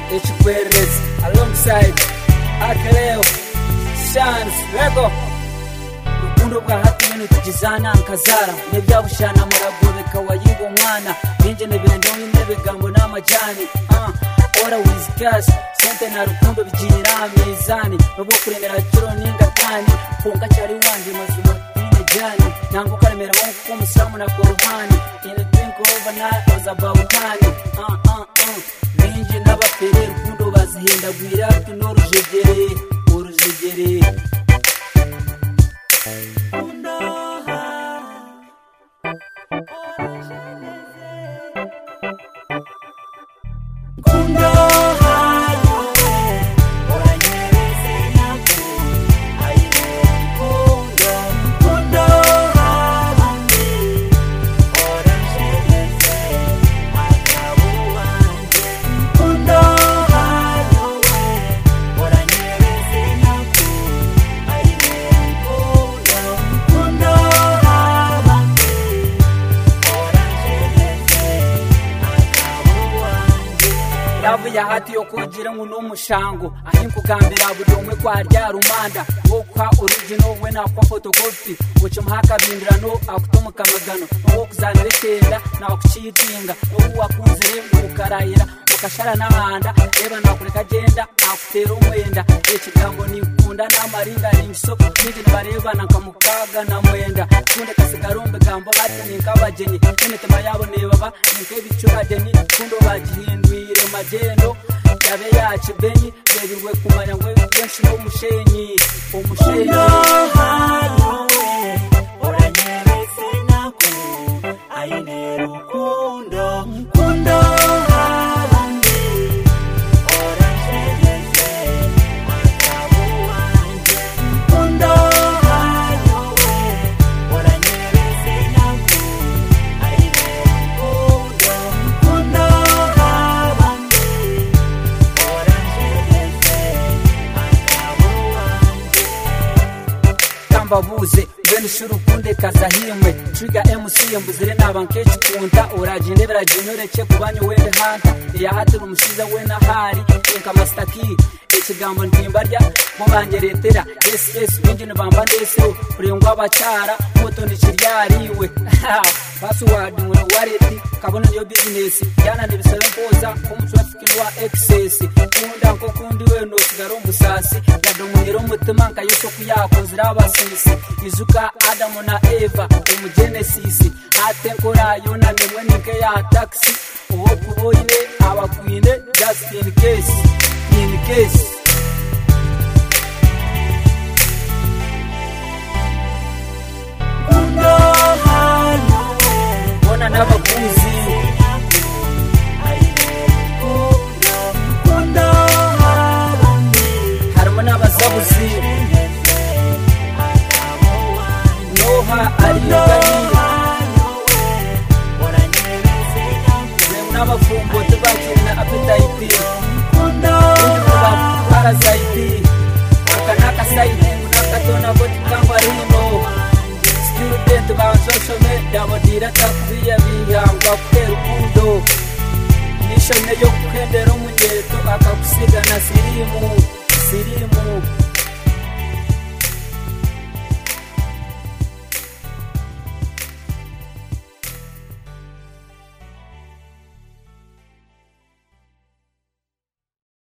ekikwererezi alongside akeleo shans lego urukundo bwa hati ibintu tugizana nkazara nebyabushana muragobeka wayinga umwana ninje nebendo nebigambo n'amajani uh, ora wizi cash sente na rukundo bigira mizani nubwo kuremera kiro ningatani punga cyari wanje mazima ine jani nango karemera wonko kumusilamu na koruhani ine think over night was about time uh, uh, uh. ninje n'abapere rukundo bazihindagwira tunorujegere urujegere yavu ya hati yo kugira ngo n'umushango ahinkugambira buri umwe kwa rya rumanda wo kwa original we na kwa photocopy uca muhaka bindurano akutumuka magano wo kuzanira kenda na kucitinga wo wakunzire ukarayira ukashara n'ahanda reba nakureka agenda akutera umwenda ikigambo nikunda n'amaringa ningiso niji nibarebana nkamukaga na mwenda kunde kasigarumbe gambo bati ninkabageni n'imitima yabo nebaba nink'ebicurageni kundo bagihindwire magendo yabe yakibenyi bebirwe kumanya ngo benshi n'umushenyi umushenyi mbabuze mbene ishuri ukunde kazahimwe triga mc mbuzire naba nkeshi kunta uragende biragenyoreke kubanyu wende hanta iyahatira umushiza we nahari enka masitaki ikigambo ntimba rya mubangeretera ss binjini bamba ndesero urengwa abacyara moto nikiryariwe pasiwadi muri wareti kabona niyo bizinesi jana nibisaba mpoza umutrafiki wa excess kunda nko kundi we nosigara umusasi yadomonyera umutima nkayosho kuyakozira abasisi izuka adamu na eva umugenesisi ate nkorayo na nemwe ninke ya taxi uwo kuboine abakwine just in case in case bona n'abaguzi harimo n'abazabuzi noha arigani n'abafumbo tubakiri na apetayiti ba parasayiti aka n'akasayiti n'akatona boti kangwa rino student ba social media bodira takubiya bihangwa kutera urukundo nishone yo kuhendera umunyeto akagusiga na sirimu sirimu